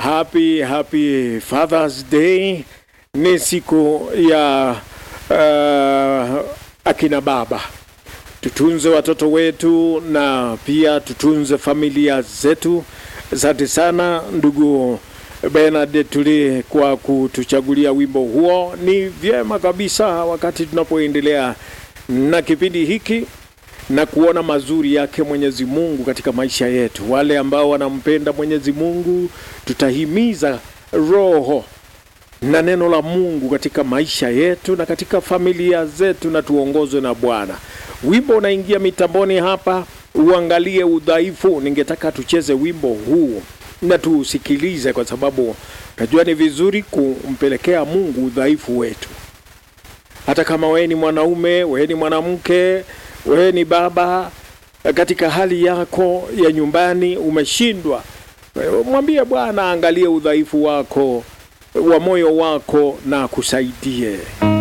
happy happy Father's Day. Ni siku ya uh, akina baba. Tutunze watoto wetu na pia tutunze familia zetu. Asante sana ndugu Bernard Tuli kwa kutuchagulia wimbo huo. Ni vyema kabisa wakati tunapoendelea na kipindi hiki na kuona mazuri yake Mwenyezi Mungu katika maisha yetu. Wale ambao wanampenda Mwenyezi Mungu, tutahimiza roho na neno la Mungu katika maisha yetu na katika familia zetu, na tuongozwe na Bwana. Wimbo unaingia mitamboni hapa, uangalie udhaifu. Ningetaka tucheze wimbo huu na tuusikilize, kwa sababu najua ni vizuri kumpelekea Mungu udhaifu wetu. Hata kama wewe ni mwanaume, wewe ni mwanamke, wewe ni baba, katika hali yako ya nyumbani umeshindwa, mwambie Bwana angalie udhaifu wako wa moyo wako na akusaidie.